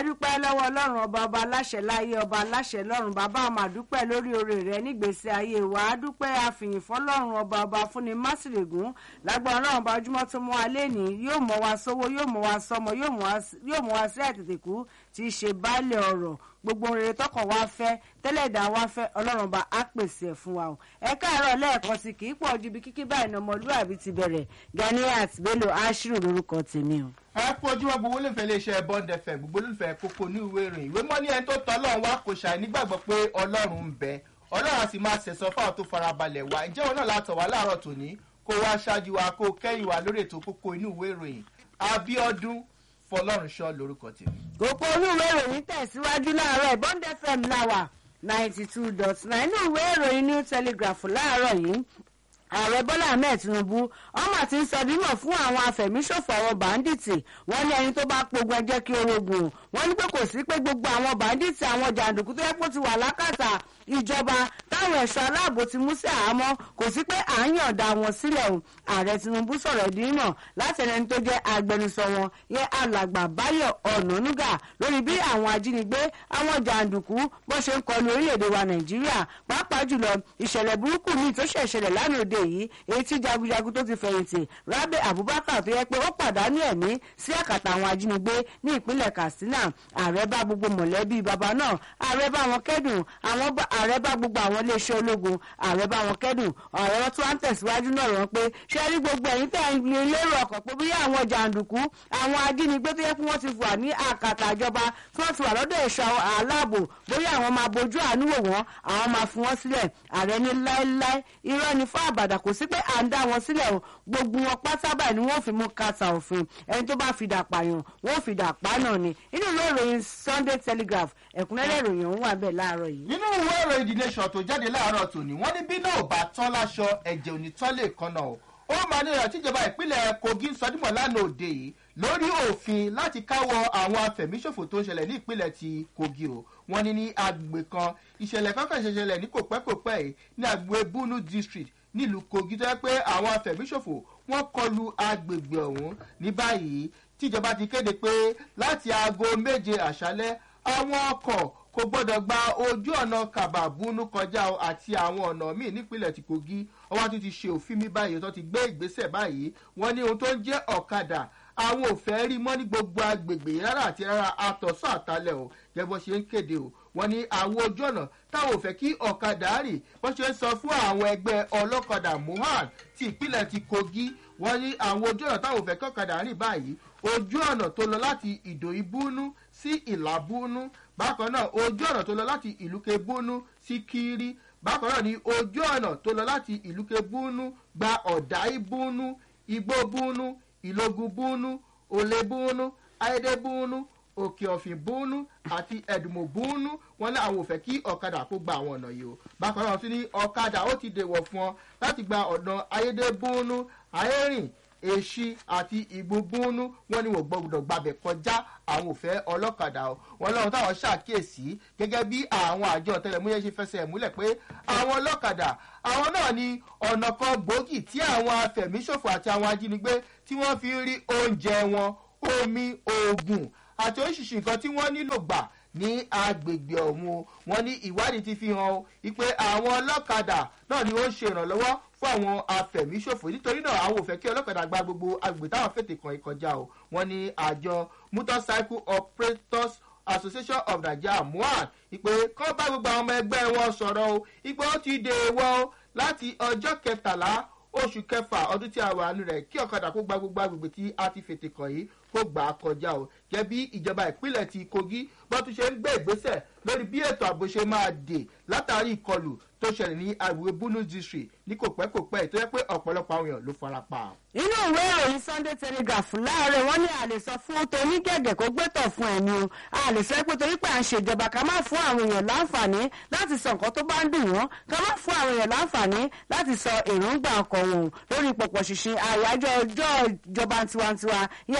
àdúpẹ́ lọ́wọ́ ọlọ́run ọba ọba aláṣẹ láyé ọba aláṣẹ lọ́run bàbá àmàdúpẹ́ lórí oore rẹ nígbèsè ayé wa àdúpẹ́ àfìyìn fọlọ́run ọba ọba fúnni másìrègún lágbára ọlọ́run ọba ojúmọ́ tó mọ́ alẹ́ ní yóò mọ́ wa sówó yóò mọ́ wa sọmọ yóò mọ́ wa sí àtètèkú tí í ṣe baálé ọ̀rọ̀ gbogbo rere tọkàn wa fẹ́ tẹ́lẹ̀dá wa fẹ́ ọlọ́run ọba á pèsè ẹ̀ fún wa o ẹ káàárọ̀ lẹ́ẹ̀kan sí kì í pọ̀ ju ibi kíkí báyìí ní ọmọlúwàbí ti bẹ̀rẹ̀ Ganiat Bello Ashiru lórúkọ tèmi o ẹ kú ojúmọ́ gbogbo olùfẹ́ iléeṣẹ́ bond fm gbogbo olùfẹ́ kókó ní ìwé ìròyìn ìwé mọ́ ní ẹni tó tọ́ ọlọ́run wá kò ṣàì nígbàgbọ́ pé ọlọ́run ń bẹ ọlọ́run á sì máa ṣẹ̀sọ́ fáwọn tó farabalẹ̀ wá ǹjẹ́ òun náà látọ̀ wá láàárọ̀ tòní kó wá ṣáájú wa kó kẹ́yìn wa lórí ètò kókó inú ìwé ìròyìn Abíọ́dún Fọlọ́runṣọ́ lórúkọ tèmi. kókó inú ìwé ìròyìn tẹ̀síwájú láàárọ̀ bond fm láwà ninety two dot nine inú ìwé ìròyìn new telegraph láàárọ̀ yìí ààrẹ bọ́lá ahmed tinubu ọmọ àti ń sọ bímọ fún àwọn afẹ̀míṣòfò àwọn bàǹdìtì wọ́n ní ẹni tó bá pogun ẹjẹ́ kí orogun wọ́n ní pé kò sí pé gbogbo àwọn bàǹdìtì àwọn jàǹdùkú tó yẹ kó ti wà lákàtà ìjọba táwọn ẹ̀ṣọ́ aláàbò ti mú sí àhámọ́ kò sí pé à ń yọ̀ǹda wọn sílẹ̀ o ààrẹ tinubu sọ̀rọ̀ ìdí náà láti ẹni tó jẹ́ agbẹnusọ wọn yẹ alàgbà báyọ̀ ọ̀nànúgà lórí bí àwọn ajínigbé àwọn jàǹdùkú bó ṣe ń kọlu orílẹ̀-èdè wa nàìjíríà pàápàá jùlọ ìṣẹ̀lẹ̀ burúkú míì tó ṣẹ̀ ṣẹlẹ̀ lánàá òde yìí èyí tí jagunjagun tó ti fẹ̀yìntì rabe abubakar tó yẹ pé ó pàdánù ẹ̀mí sí àkàtà àwọn ajínigbé ní ìpínlẹ̀ katsina ààrẹ bá gbogbo mọ̀lẹ́bí bàbá náà ààrẹ bá wọn kẹ́dùn àwọn ààrẹ bá gbogbo àwọn iléeṣẹ́ ológun ààrẹ bá wọn kẹ́dùn ààrẹ wọn tún wá ń tẹ̀síwájú náà rán pé ṣé rí gbogbo ẹ̀yin tẹ̀ ń lè lérò ọkàn pé bí àwọn jàǹdùkú àwọn ajínigbé tó yẹ kí wọ́n ti wà ní àkàtà ìjọba tí wọ́n ti wà lọ́dọ̀ ẹ̀ṣọ́ aláàbò bóyá àwọn máa bojú àánú wò wọ́n àwọn máa fi wọ́n sílẹ̀ ààrẹ ní láéláé irọ́ ni fún àbàdà kò sí pé à ń dá wọn sílẹ̀ o gbogbo wọn pátá báyìí ni wọ́n fi mú kàtà òfin ẹni tó bá fi dà pààyàn wọ́n fi dà pa náà ni inú ìwé ìròyìn Sunday Telegraph ẹ̀kúnrẹ́rẹ́ ìròyìn ọ̀hún wà bẹ́ẹ̀ láàárọ̀ yìí. nínú ìwé ìròyìn The Nation tó jáde láàárọ̀ tòní wọ́n ní bí náà bá tán láṣọ ẹ̀jẹ̀ òní tán lè kan náà ó máa ní ìrántí ìjọba ìpínlẹ̀ Kogi ń sọdúnmọ̀ lánàá òde yìí lórí òfin láti káwọ́ àwọn afẹ̀míṣòfò tó ń ṣẹlẹ̀ ní ìpínlẹ̀ ti Kogi o wọ́n ní ní agbègbè kan ìṣẹ̀lẹ̀ kankan ṣẹṣẹlẹ̀ ní kòpẹ́kòpẹ́ yìí ní agbègbè Bunu district nílùú Kogi tó yẹ pé àwọn afẹ̀míṣòfò wọ́n kọlu agbègbè ọ̀hún ní báyìí tíjọba ti kéde pé láti aago méje àṣálẹ́ àwọn ọkọ̀ kò gbọ́dọ̀ gba ojú ọ̀nà kàbàbúnú kọjá àti àwọn ọ̀nà míì nípínlẹ̀ ti Kogi ọwọ́ tó ti ṣe òfin mi báyìí tó ti gbé ìgbésẹ̀ báyìí wọ́n ní ohun tó ń jẹ́ ọ̀kadà àwọn ò fẹ́ rí mọ́ ní gbogbo agbègbè rárá àti rárá àtọ̀sọ́ àtalẹ̀ o gẹ́gẹ́ bó ṣe ń kéde o wọ́n ní àwọn ojú ọ̀nà táwọn ò fẹ́ kí ọ̀kadà rì bó ṣe ń sọ fún àwọn ẹgbẹ́ ọlọ́kadà mohan ti ìpínlẹ̀ ti Kogi wọ́n ní àwọn ojú ọ̀nà táwọn ò fẹ́ kí ọ̀kadà rìn báyìí ojú ọ̀nà tó lọ láti ìdòyìnbúnú sí ìlàbúnú bákan náà ojú ọ̀nà tó lọ láti ìlúkebúnú sí kiri bákan náà ni ojú ọ̀nà tó lọ láti ìlúkebúnú gba ọ̀dáìbúnú igbóbúnú ìlógúnbúnú olébúnú ayédébúnú òkè ọ̀fìn búnú àti ẹ̀dùnmọ̀ búnú wọn ní àwọn ò fẹ́ kí ọ̀kadà kó gba àwọn ọ̀nà yìí o bákan náà tún ní ọ̀kadà ó ti dèwọ̀ fún ọ láti gba ọ̀nà ayédébúnú ayérìn èṣì àti ìgbóbúnú wọn ni wọn gbọ́dọ̀ gbàbẹ̀ kọjá àwọn òfẹ́ ọlọ́kadà o wọn lọ́run táwọn ṣàkíyèsí gẹ́gẹ́ bí àwọn àjọ ọ̀tẹlẹ̀múyẹ́ ṣe fẹsẹ̀ múlẹ̀ pé àwọn ọlọ́kadà àwọn náà ni ọ̀nà kan gbòógì tí àwọn afẹ̀míṣòfò àti àwọn ajínigbé tí wọ́n fi ń rí oúnjẹ wọn omi oògùn àti oríṣiríṣi nǹkan tí wọ́n nílò gbà ní agbègbè ọ̀hún wọn ní ìwádìí ti fi hàn ó wípé àwọn ọlọ́kadà náà ni ó ń ṣe ìrànlọ́wọ́ fún àwọn afẹ̀míṣòfò nítorí náà àwọn ò fẹ́ kí ọlọ́kadà gba gbogbo agbègbè táwọn fètè kan ìkọjá o wọn ní àjọ motorcycle operators association of nigeria mohan ìpè kọ́ bá gbogbo àwọn ọmọ ẹgbẹ́ wọn sọ̀rọ̀ o ìpè ó ti dè wọ́ láti ọjọ́ kẹtàlá oṣù kẹfà ọdún tí a wà nù rẹ̀ kí ọ̀kadà kó gba gbogbo agbègbè tí a ti fètè kàn yìí kó gbà á kọjá o jẹ́ bí ìjọba ìpínlẹ̀ ti kogi bó tún ṣe ń gbé ìgbésẹ̀ lórí bí ètò ààbò ṣe máa dè látàrí ìkọlù tó ṣẹlẹ̀ ní agbègbè bunu district ní kò pẹ́ kò pẹ́ tó yẹ pé ọ̀pọ̀lọpọ̀ àwọn èèyàn ló fara pa. inú ìwé ìròyìn Sunday Telegraph láàárọ̀ wọ́n ní a lè sọ fún toní gẹ̀gẹ̀ kó gbẹ́tọ̀ fún ẹni o a lè sọ pé torí pé à ń ṣèjọba ká má fún àwọn èèyàn láǹfààní láti sọ nǹkan tó bá ń dùn wọ́n ká má fún àwọn èèyàn láǹfààní láti sọ èròǹgbà ọkọ̀ wọn lórí pọ̀pọ̀ ṣìnṣìn àyájọ́ ọjọ́ ìjọba tiwantiwa ìyẹn democracy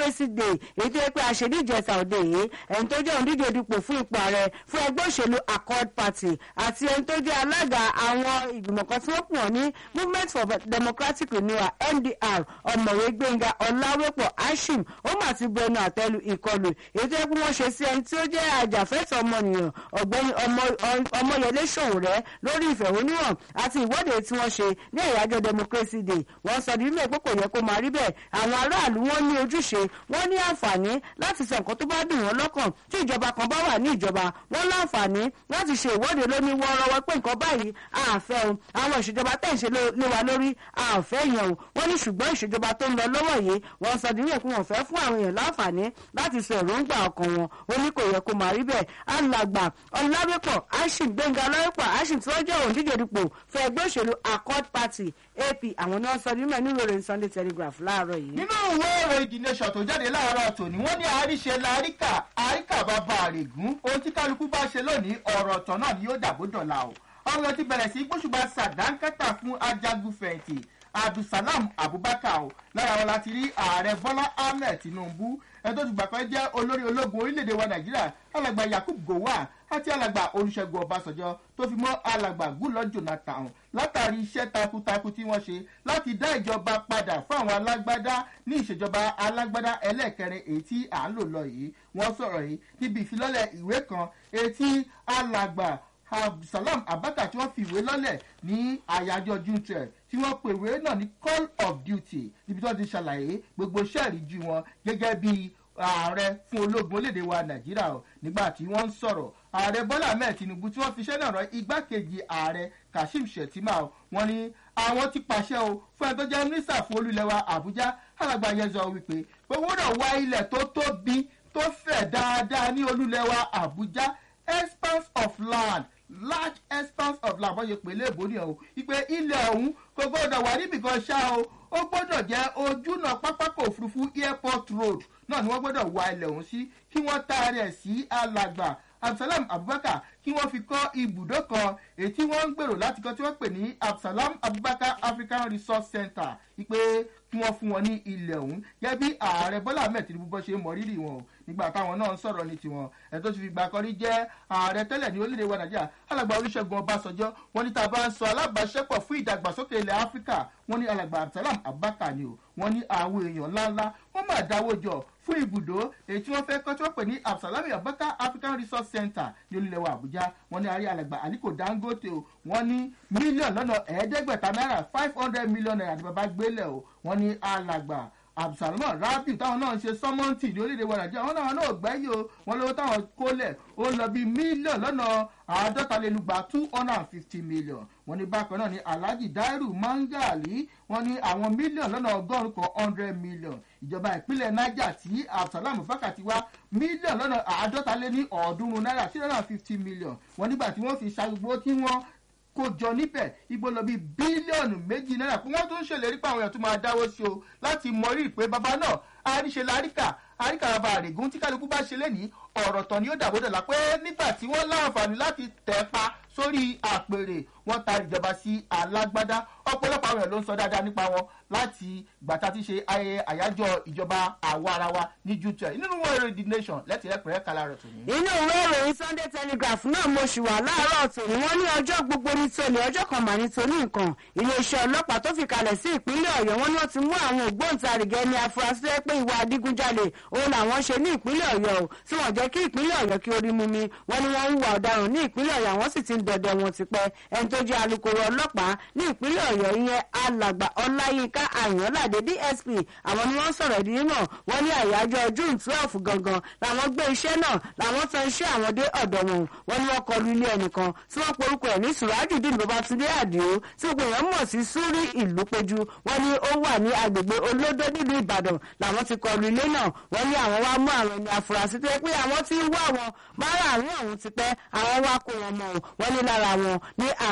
democracy day èyí tó yẹ pé àṣedíjẹta òde yìí ẹni tó jẹ́ òǹdíje dupò fún ipò ààrẹ fún ẹgbẹ́ òṣèlú accord party àti ẹni tó jẹ́ alága àwọn ìgbìmọ̀ kan tí wọ́n pọ̀ ní movement for democratic renewal mdr ọ̀mọ̀wé gbẹ̀ngà ọ̀làwépọ̀ ashim ó mà ti bu ẹnu àtẹ́lu ìkọlù èyí tó yẹ pé wọ́n ṣe sí ẹni tí ó jẹ́ àjàfẹ́tọ̀ ọmọnìyàn ọ̀gbẹ́ni ọmọyẹlé ṣòwòrẹ́ lórí ìfẹ̀hónúhàn àti ìwọ́de tí wọ́n ṣe ní ìyájọ́ democracy day wọ́n sọ ní ilé pé kò yẹ kó máa rí bẹ́ẹ̀ àwọn aráàlú wọn ní ojúṣe wọ́n ní àǹfààní láti sọ nǹkan tó bá dùn wọ́n lọ́kàn tí ìjọba kan bá wà ní ìjọba wọ́n láǹfààní láti ṣe ìwọ́de lóní wọ́ọ́rọ́wọ́ pé nǹkan báyìí àfẹ́ o àwọn ìṣèjọba tẹ̀ ń ṣe lé wa lórí àfẹ́ yẹn o wọ́n ní ṣùgbọ́n ìṣèjọba tó ń lọ lọ́wọ́ yìí wọ́n sọ ní ilé pé wọ́n fẹ́ fún àwọn èèyàn láǹfààní láti sọ èròǹgbà ọkàn wọn ó ní kò yẹ kó máa rí bẹ́ẹ̀ alàgbà ọ̀làwépọ̀ ashim gbẹ̀ngà ọlọ́wépọ̀ ashim tí wọ́n jẹ́ òǹdíje dupò fún ẹgbẹ́ òṣèlú accord party ap àwọn náà sọ nínú ẹ̀ nínú ìròyìn sunday telegraph láàárọ̀ yìí. nínú ìwé ìròyìn the nation tó jáde láàárọ̀ tòní wọ́n ní àríṣe láríkà àríkà bàbá àrègún ohun tí kálukú bá ṣe lónìí ọ̀rọ̀ ọ̀tọ̀ náà ni yóò dàbò dọ̀la o ọ̀rọ̀ ti bẹ̀rẹ̀ sí gbóṣùbà sàdánkátà fún ajagun fẹ̀yìntì abdulsalam abubakar o lára wọn láti rí ààrẹ bọ́lá ahmed tinubu ẹni tó ti gbà pé jẹ́ olórí ológun orílẹ̀-èdè wa nàìjíríà alàgbà yakub gowon àti alàgbà olùṣègùn ọbàṣọjọ tó fi mọ́ alàgbà gúlọ jonathan látàrí iṣẹ́ takuntakun tí wọ́n ṣe láti dá ìjọba padà fún àwọn alágbádá ní ìṣèjọba alágbádá ẹlẹ́ẹ̀kẹrin èyí tí à ń lò lọ yìí wọ́n sọ̀rọ̀ yìí níbi ìfilọ́lẹ̀ ìwé kan èyí tí alàgbà abdulsalam abaka tí wọ́n fi ìwé lọ́lẹ̀ ní àyájọ́ june twelve tí wọ́n pè ìwé náà ní call of duty níbi tí wọ́n ti ṣàlàyé gbogbo iṣẹ́ ìríjú wọn gẹ́gẹ́ bí ààrẹ fún ológun orílẹ̀-èdè wa nàìjíríà o nígbà tí wọ́n ń sọ̀rọ̀ ààrẹ bọ́lá ahmed tinubu tí wọ́n fi iṣẹ́ náà rán igbákejì ààrẹ kashim shettima o wọ́n ní àwọn ti pàṣẹ o fún ẹni tó jẹ́ mínísítà fún olúlẹ̀wà àbújá alàgbà yẹzọ wípé pé wọ́n náà wá ilẹ̀ tó tóbi tó fẹ̀ dáadáa ní olúlẹ̀wà àbújá expanse of land large expanse of land wọ́n ṣe pè léèbó ni o ìpè ilẹ̀ ọ̀hún kò gbọ́dọ̀ wà níbìkan ṣá o ó gbọ́dọ̀ jẹ́ ojúnà pápákọ̀ òfurufú airport road náà ni wọ́n gbọ́dọ̀ wá ilẹ̀ ọ̀hún sí kí wọ́n taari ẹ̀ sí alàgbà absalam abubakar kí wọ́n fi kọ́ ibùdó kan èyí tí wọ́n ń gbèrò láti kọ́ tí wọ́n pè ní absalam abubakar african resource center ìpè kí wọ́n fún wọn ní ilẹ̀ ọ̀hún gẹ́gẹ́ bí ààrẹ bọ́lá ahmed tinubu bọ́ ṣe mọ rírì wọn o nígbà táwọn náà ń sọ̀rọ̀ ní tiwọn ẹ̀ tó ti fi gbà kọrí jẹ́ ààrẹ tẹ́lẹ̀ ní orílẹ̀-èdè wa nàìjíríà alàgbà olùṣègùn ọbàṣọjọ́ wọn ní tá a bá ń sọ alábàáṣepọ̀ fún ìdàgbàsókè ilẹ̀ áfíríkà wọn ní alàgbà absalam abubakar ni o wọn ní àwọn èèyàn ńláńlá wọn máa dáwọ́ jọ fún ibùdó èyí tí wọ́n fẹ́ kọ́ tí wọ́n pè ní absalami abubakar african resource center ní olùlẹ̀wà àbújá wọn ní àrí alàgbà aliko dangote o wọn ní mílíọ̀nù lọ́nà ẹ̀ẹ́dẹ́gbẹ̀ta náírà five hundred million naira ní bàbá gbélé o wọn ní alàgbà abdulsalam rabiu táwọn náà ń ṣe sọmọǹtì ní orílẹ̀-èdè wa nàìjíríà wọn náà náà gbẹ́yìí o wọn lówó táwọn kólẹ̀ ó lọ bí mílíọ̀nù lọ́nà àádọ́talélúgba two hundred and fifty million wọn ní bákan náà ní alhaji dairu mangali wọn ní àwọn mílíọ̀nù lọ́nà ọgọ́rùn-ún kan hundred million ìjọba ìpínlẹ̀ niger tí abdulsalam fákàtí wá mílíọ̀nù lọ́nà àádọ́taléní ọ̀ọ́dúnrún náírà three hundred and fifty million wọn nígbà tí wọ́n fi ṣàgbó tí wọ́n kó jọ níbẹ̀ igbó lọ bí bílíọ̀nù méjì náírà pé wọ́n tún ṣèlérí pé àwọn èèyàn tún máa dáwọ́ sí o láti mọrí ìpè bàbá náà àríṣe láríkà àríkà bàbá àrègún tí kálukú bá ṣe lénìí ọ̀rọ̀ tán ni ó dàbò dọ̀la pé nígbà tí wọ́n láǹfààní láti tẹ̀ pa sórí àpèrè wọ́n ta ìjọba sí alágbádá ọ̀pọ̀lọpọ̀ àwọn èèyàn ló ń sọ dáadáa nípa wọn láti gbàtà tí ṣe ayẹyẹ àyájọ́ ìjọba àwa ara wa ní jútọ̀ nínú wọn èrò the nation lẹ́tì ẹ̀pẹ̀rẹ́ kala rẹ̀ tòní. inú ìwé ìròyìn sunday telegraph náà mo ṣì wà láàárọ̀ tòní wọ́n ní ọjọ́ gbogbo ní tòní ọjọ́ kan mà ní tòní nǹkan iléeṣẹ́ ọlọ́pàá tó fi kalẹ̀ sí ìpínlẹ̀ ọ̀yọ́ wọn ni wọ́n ti mú àwọn ògbóǹtarìgì ẹni afurasí ẹ pé ìwà adigunjalè òun làwọn ṣe ní ìpínlẹ̀ ọ̀yọ́ o tí wọ́n jẹ́ kí ìpínlẹ̀ ọ̀yọ́ kí orí mú mi wọ́n ní wọ́n ń hùwà ọ̀daràn ní ìpínlẹ̀ ọ̀yọ́ àwọn sì ti ń dọdẹ wọn tipẹ́ ẹni tó jẹ́ alukoro ọlọ́pàá ní ìpínlẹ̀ ọ̀yọ́ ìyẹn alàgbà ọláyínká àyànládé dsp àwọn ni wọ́n sọ̀rọ̀ ìdí náà wọ́n ní àyájọ́ june twelve gangan làwọn gbé iṣẹ́ náà làwọn tan iṣẹ́ àwọn dé ọ̀dọ̀ wọn wọ́n ní wọ́n kọlu ilé ẹnìkan tí wọ́n porúkọ ẹ̀ ní surajudeen babatunde adio tí gbogbo èèyàn mọ̀ sí súrí ìlú péjú wọ́n ní ó wà ní agbègbè olódó nílùú ìbàdàn làwọn ti kọlu ilé náà wọ́n ní àwọn wá mú àwọn ẹni afurasí tó yẹ pé àwọn ti ń wá wọn márààrún ọ̀hún ti pẹ́ àwọn wá kó wọn mọ̀ wọ́n ní lára wọn ní àmì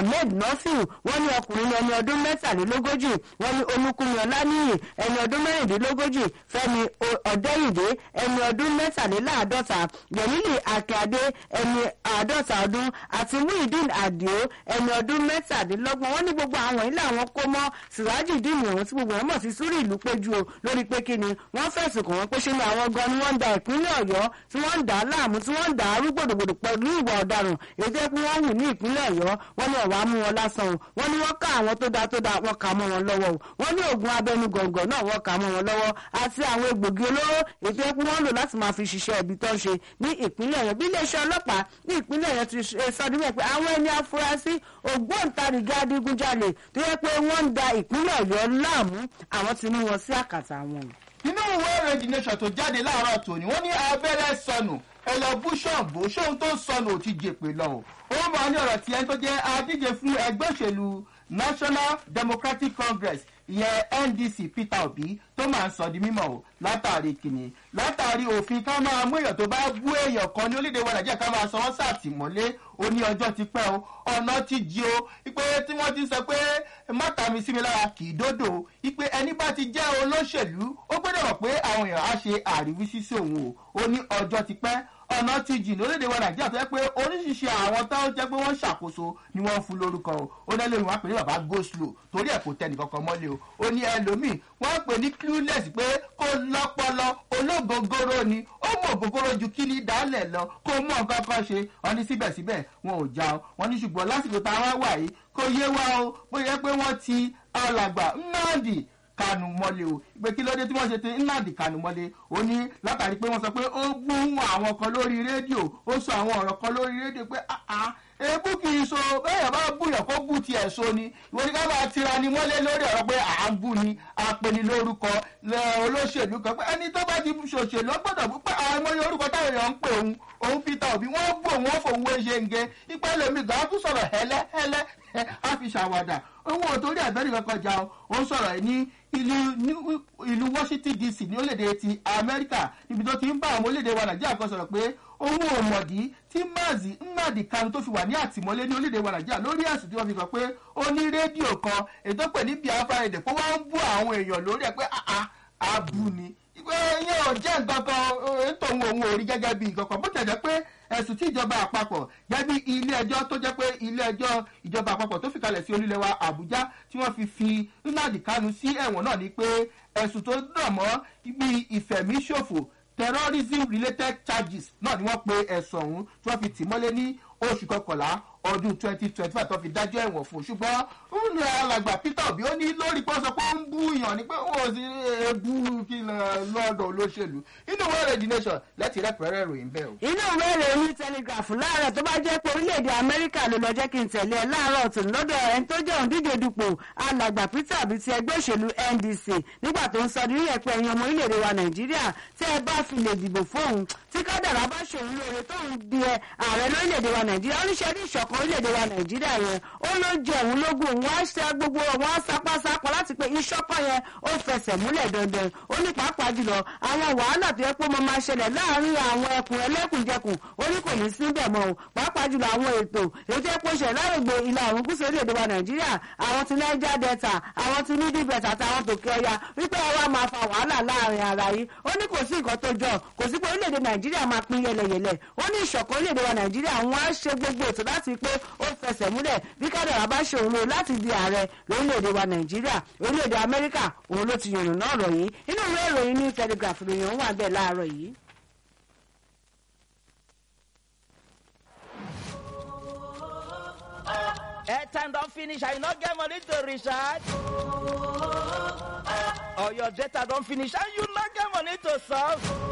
ahmed nọ́fìl wọ́n ní ọkùnrin ẹni ọdún mẹ́tàlélógójì wọ́n ní olúkúmi ọláníyì ẹni ọdún mẹ́rìndínlógójì fẹ́mi ọ̀dẹ́yìndé ẹni ọdún mẹ́tàléláàádọ́ta yẹ̀mílì akíade ẹni àádọ́ta ọdún àti muhyiddin adio ẹni ọdún mẹ́tàdínlọ́gbọ̀n wọ́n ní gbogbo àwọn ilé àwọn kó mọ́ siraji dìmú ọ̀hún tí gbogbo wọn mọ̀ sí súrì ìlú péjú o lórí pé kí ni wọ́n fẹ̀sùn kàn wọ́n pé ṣé ni àwọn gan ni wọ́n ń da ìpínlẹ̀ ọ̀yọ́ tí wọ́n ń dà á láàmú tí wọ́n ń dà á rú gbòdògbòdò pẹ̀lú ìwà ọ̀daràn èyí tó yẹ pé wọ́n hù ní ìpínlẹ̀ ọ̀yọ́ wọ́n ní ọ̀wá mú wọn lásán o wọ́n ní wọ́n ká àwọn tó da tó da wọ́n kà mọ́ wọn lọ́wọ́ o wọ́n ní oògùn abẹnú gọ̀ǹgọ̀ náà wọ́n kà mọ́ wọn lọ́wọ́ àti àwọn egbògi olóró èyí tó yẹ pé wọ́n lò láti máa fi ṣiṣẹ́ ibi tó ń ṣe ní ìpínlẹ̀ ọ̀yọ́ bí iléeṣẹ́ ọlọ́pàá ní ìpínlẹ̀ ọ̀yọ́ ti sọ níbẹ̀ pé àwọn ẹni afurasí ògbóǹtarìgì adigunjalè tó yẹ pé wọ́n ń da ìpínlẹ̀ ọ̀yọ́ láàmú àwọn ti mú wọn sí àkàtà wọn. nínú ìwé ìròyìn nation tó jáde láàárọ̀ tòní wọ́n ní abẹ́rẹ́ sọnù ẹ lọ bú ṣọ́ọ̀bù ṣóhun tó sọnù ò ti jèpè lọ o ó máa ní ọ̀rọ̀ tí ẹni tó jẹ́ adíje fún ẹgbẹ́ òṣèlú national democratic congress ìyẹn ndc peter obi tó máa ń sọ di mímọ o látàrí kìnnì látàrí òfin ká máa mú èèyàn tó bá bú èèyàn kan ní orílẹ̀-èdè wa nàìjíríà ká máa sọ wọ́n sàtìmọ́lé ó ní ọjọ́ ti pẹ́ o ọ̀nà ti jí o ipe tí wọ́n ti sọ pé mọ́ta mi sí mi lára kì í dódò ipe ẹni bá ti jẹ́ olóṣèlú ó gbọ́dọ̀ mọ̀ pé àwọn èèyàn á ṣe àríwísí sí òun o ó ní ọjọ́ ti pẹ́ ọ̀nà ti jìn lórílẹ̀‐èdè wa nàìjíríà tó yẹ pé oríṣiríṣi àwọn tó jẹ́ pé wọ́n ṣàkóso ni wọ́n fún lórúkọ o ó ní ẹlòmíì wọ́n pè ní bàbá go slow torí ẹ̀ kò tẹ̀ nìkankan mọ́lé o ó ní ẹlòmíì wọ́n pè ní clueless pé kó lọ́pọlọ ológogoro ni ó mọ ògógóró ju kí ní dálẹ̀ lọ kó mọ nǹkan kan ṣe wọ́n ní síbẹ̀síbẹ̀ wọn ò já o wọ́n ní ṣùgbọ́n lásìkò táwọn wà yìí kò yé wa o bóyá pé wọ́n ti alàgbà nnamdi kanu mọ́lé o pé kí ló dé tí wọ́n ṣe ti nnamdi kanu mọ́lé o ní látàrí pé wọ́n sọ pé ó gbún àwọn kan lórí rédíò ó sọ àwọn ọ̀rọ̀ kan lórí rédíò pé ebú kì í so bẹ́ẹ̀ bá búyàn kó bú tiẹ̀ so ni ìwọ ni ká máa tira ni mọ́lé lórí ọ̀rọ̀ pé à ń bú ni apẹni lórúkọ olóṣèlú kan pé ẹni tó bá ti ṣòṣèlú ọgbọ́dọ̀ bú pé àwọn ọmọ orúkọ táwọn èèyàn ń pè òun òun peter obi wọ́n bú òun ó fòun wé ṣe ń gé ipa lèmi gan tún sọ̀rọ̀ hẹ́lẹ́ hẹ́lẹ́ á fi ṣàwàdà owó òtórí àbẹ́rẹ́ kankan jà ó ń sọ̀rọ̀ ní ìlú washington dc ní orílẹ̀-èdè ti amẹ́ríkà níbi tó ti ń bá àwọn orílẹ̀-èdè wa nàìjíríà kan sọ̀rọ̀ pé òun ò mọ̀dí tí mazi nnadi kanu tó fi wà ní àtìmọ́lé ní orílẹ̀-èdè wa nàìjíríà lórí ẹ̀sùn tí wọ́n fi kàn pé ó ní rédíò kan ètò pè ní biafra èdè pé wọ́n ń bú àwọn èèyàn lórí ẹ̀ pé àbú ni pé yẹn ò jẹ́ nǹkan kan nítorí òun ò rí gẹ́gẹ́ bí nǹkan kan bó tẹ̀ jẹ́ pé ẹ̀sùn tí ìjọba àpapọ̀ jẹ́ bí ilé ẹjọ́ tó jẹ́ pé ilé ẹjọ́ ìjọba àpapọ̀ tó fi kalẹ̀ sí orílẹ̀ wa àbújá tí wọ́n fi fi nnadi kanu sí ẹ̀wọ̀n náà ni pé ẹ̀sùn tó dàn mọ́ ibi ìfẹ̀míṣòfò terrorism related charges náà ni wọ́n pe ẹ̀sùn ọ̀hún tí wọ́n fi tì mọ́lé ní oṣù kọkànlá ọdún twenty twenty five tó fi dájọ́ ẹ̀wọ̀n fún un ṣùgbọ́n ń lọ alàgbà peter obi ó ní lórí pé ó sọ pé ó ń bú yàn ni pé ó sì ebú kí lọ́dọ̀ olóṣèlú inú wẹ́rẹ̀ the nation lẹ́tì rẹ́pẹ̀rẹ́ ìròyìn bẹ́ẹ̀ o. inú ìwé ìròyìn telegraph láàárọ̀ tó bá jẹ́ pé orílẹ̀-èdè amẹ́ríkà ló lọ jẹ́ kí n tẹ̀lé ẹ láàárọ̀ tó lọ́dọ̀ ẹni tó jẹ́ òǹdíje dupò alàgbà peter obi ti ẹgbẹ́ òṣèlú ndc nígbà tó ń sọ ní ẹ̀pẹ́ ẹ̀yìn ọmọ orílẹ̀-èdè wa nàìjíríà tí ẹ bá fi lè dìbò fóun tí kádàrá bá ṣòun lóore tóun di ààrẹ lórílẹ̀-èdè wa nàìjíríà oníṣẹ́ ní ìṣọ̀kan orílẹ̀-èdè wa nàìjíríà yẹn ó ló jẹ òun lógún òun á ṣe gbogbo wọn á sapásapọ̀ láti pé ìṣọ̀kan yẹn ó fẹsẹ̀ múlẹ̀ dandan ó ní pàápàá jùlọ àwọn wàhálà tó yẹ pé mo máa ṣẹlẹ̀ láàrin àwọn ẹkùn ẹlẹ́kùnjẹkùn ó ní kò ní síbẹ̀ mọ́ o pàápàá jùlọ àwọn ètò èyí tó yẹ pé ó ṣẹlẹ̀ láàrègbè ilà òrùn gúúsù orílẹ̀-èdè wa nàìjíríà àwọn ti niger delta àwọn ti nídìí bẹ̀tà àtàwọn tòkè ọya wípé ẹ wá máa fa wàhálà láàrin ara yìí ó ní kò sí nǹkan tó jọ kò sí pé orílẹ̀-èdè nàìjíríà máa pín yẹlẹyẹlẹ ó ní ìṣọ̀kan orílẹ̀-èdè wa nàìjíríà wọn á ṣe gbogbo ètò láti pé ó fẹsẹ̀ múlẹ̀ bí kádàrá bá ṣe òun lò láti di ààrẹ lórílẹ̀‐èdè wa nàìjíríà orílẹ̀‐èdè amẹ́ríkà òun ló ti yànnà náà rọ̀ yìí inú ìwé ìròyìn ní telegraph ròyìn wà bẹ́ẹ̀ láàárọ̀ yìí. airtime don finish and you no get money to recharge or your data don finish and you no get money to solve.